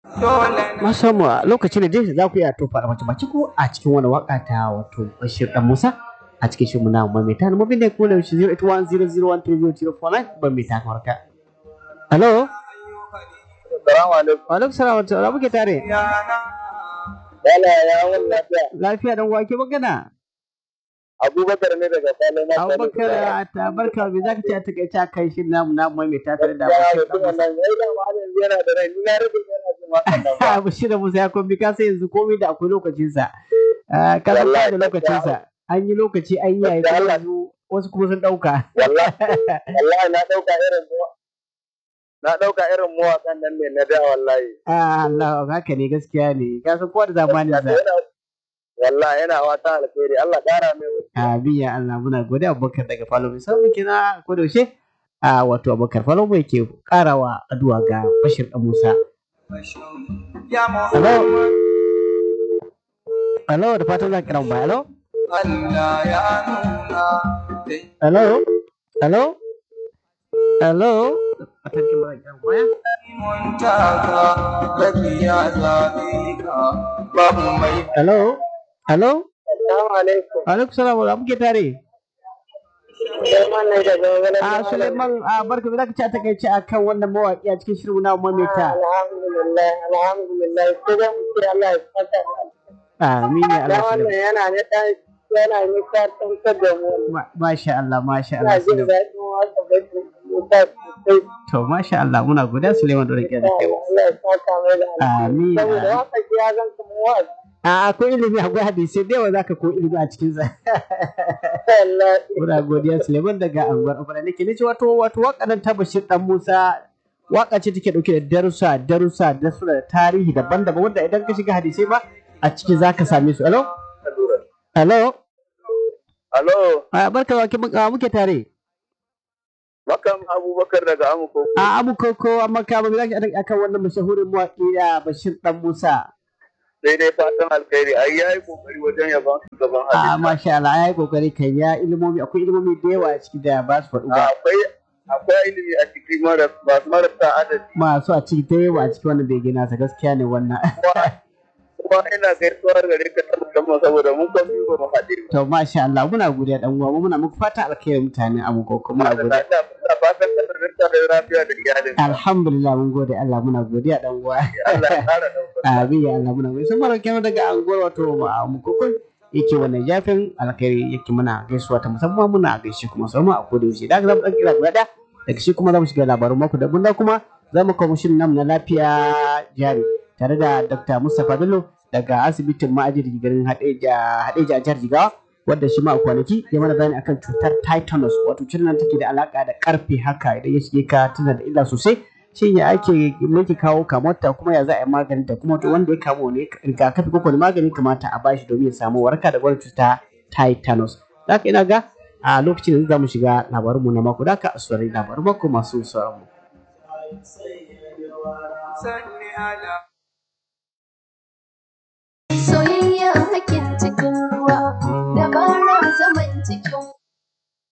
Masu mu lokacin da dai za ku iya tofa mace mace ko a cikin wani waka ta wato Bashir Dan Musa a cikin shi muna maimaita na mabin da kuma da shi 081001009 ban mai ta kamar ka. Hello? Salamu alaikum. Wa alaikum salam wa rahmatullahi muke tare. Yala ya wani lafiya. Lafiya dan wake magana. Abubakar ne daga Sale na Abubakar ta barka me zaka ce a takaice a kai shi namu na maimaita tare da Ya Bashir mutum Dan Musa. wannan ya da ma yanzu yana da rai ni na rage yana jin wakan nan ba. Bashir Dan Musa ya kombi ka sai yanzu komai da akwai lokacinsa. Ah, Ka san Wallahi, da lokacinsa. An yi lokaci an yi yayi Da kuma Allah. yanzu wasu kuma sun dauka. Wallahi wallahi na dauka irin mu na dauka irin mawakan nan ne na da wallahi. Ah, Allah haka ne gaskiya ne. Ka san kowa da zamanin sa. Yana- Wallahi yana wata alkhairi Allah kara mai mutum. Amin ya Allah muna gode Abubakar daga Falo mai samun kina ko da yaushe a wato Abubakar Falo mai ke karawa addu'a ga Bashir Dan Musa. Hello. Hello da fatan za ka kira mu ba. Hello. Hello. Hello. Hello. Fatan kin ba kira mu baya. Hello. Hello. Assalamu alaikum. Alaikum salam wa muke tare. Suleiman ne daga Wangala. A Suleiman a barka da ka ci a takaice akan wannan mawaki a cikin shirin na maimaita. Alhamdulillah, alhamdulillah. Sai dai mu ce Allah ya saka mu. Amin ya Dan Allah. wannan Suleiman. yana ne dan yana ne ka tantar da mu. Ma- Masha Allah, masha Ina Allah. jin Suleiman. daɗin wasa bai Musa sosai. To masha Allah muna godiya Suleiman da rike da kai. Allah ya saka mai da alheri. Amin. Saboda waka shi ya zan kuma wa'azi. A akwai ilimi akwai hadisi da yawa zaka ko ilimi a cikin sa. Wallahi. Muna godiya Suleiman daga anguwar Afara nake nace wato wato waka nan ta Bashir Dan Musa waka ce take dauke da darussa darussa da suna da tarihi daban-daban wanda idan ka shiga hadisai ma a ciki zaka same su. Hello? Hello? Alo, A barka wa kin muke tare. Makam Abubakar daga Amuko. A abu koko amma ka ba zaki akan wannan mashahurin mawaƙi da Bashir Dan Musa. Sai dai fatan alkhairi. Ai yayi kokari wajen yaban shugaban A halitta. masha Allah ya yi kokari kan ya ilimomi akwai ilimomi da yawa a ciki da ba su faɗu ba. Akwai akwai ilimi a ciki mara masu marasa adadi. Masu a ciki da yawa a ciki wannan bai gina sa gaskiya ne wannan. Kuma ina gaisuwa gare ka ta musamman saboda mun kan biyu ba mu haɗe ba. To masha Allah muna godiya dan uwa muna muku fata alkhairi mutanen amu koko muna Da godiya. lafiya, fatan kana da da lafiya da iyalin. Alhamdulillah mun gode Allah muna godiya dan uwa. Allah ya kara ɗaukar. Amin ya Allah muna godiya. Sun mara kenan daga anguwar wato amu koko yake wannan jafin alkhairi yake muna gaisuwa ta musamman muna gaishe kuma sauran a koda yaushe. Da haka zamu dan kira guda ɗaya daga shi kuma zamu shiga labarin mako da bunda kuma zamu kawo shirin namu na lafiya jari tare da Dr. Mustapha Bello daga asibitin ma'ajiri garin Hadeja Hadeja a jihar Jigawa wanda shi ma a kwanaki ya mana bayani akan cutar tetanus wato cutar nan take da alaka da karfe haka idan ya shige ka tana da illa sosai shin ya ake yake kawo kamuwarta kuma ya za a yi maganin ta kuma to wanda ya kamu ne rigakafi ko wani magani kamata a bashi domin ya samu waraka da wannan cuta tetanus haka ina ga a lokacin da za mu shiga labarinmu na mako da aka saurari labarin mako masu sauran mu Soyayya hakin cikin ruwa, dabara zaman cikin